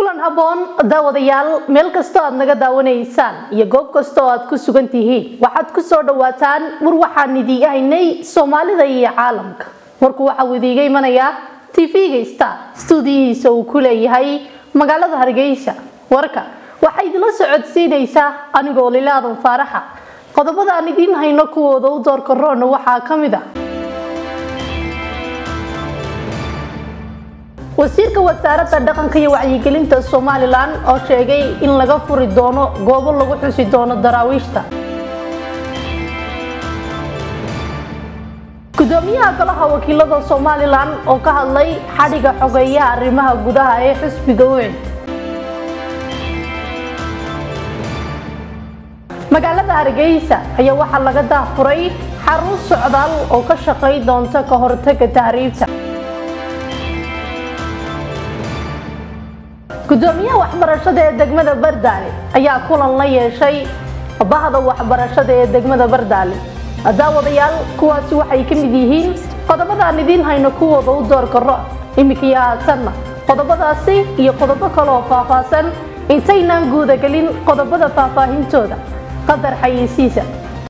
kulan habboon daawadayaal meel kastoo aad naga daawanaysaan iyo goob kasta oo aad ku sugan tihiin waxaad ku soo dhawaataan war waxaan idiiga haynay soomaalida iyo caalamka warku waxauu idiiga imanayaa tv-ga star stuudiyihiisa uu ku leeyahay magaalada hargeysa warka waxaa idila socodsiinaysaa anigoo lilaadan faaraxa qodobada aan idiin hayno kuwooda u doorka roona waxaa ka mid a wasiirka wasaaradda dhaqanka iyo wacyigelinta somalilan oo sheegay in laga furi doono goobo lagu xusi doono daraawiishta gudoomiyaha golaha wakiilada somalilan oo ka hadlay xadhiga xogeeyaha arrimaha gudaha ee xisbiga ucid magaalada hargeysa ayaa waxaa laga daafuray xarun socdaal oo ka shaqay doonta ka hortaga tahriibta gudoomiyaha waxbarashada ee degmada bardaale ayaa kulan la yeeshay bahda waxbarashada ee degmada bardaale daawadayaal kuwaasi waxay ka mid yihiin qodobadaan idiin hayno kuwooda u door karo iminkaiyo haatanna qodobadaasi iyo qodobo kale oo faahfaahsan intaynaan guudagelin qodobada faahfaahintooda qadar xayeysiisa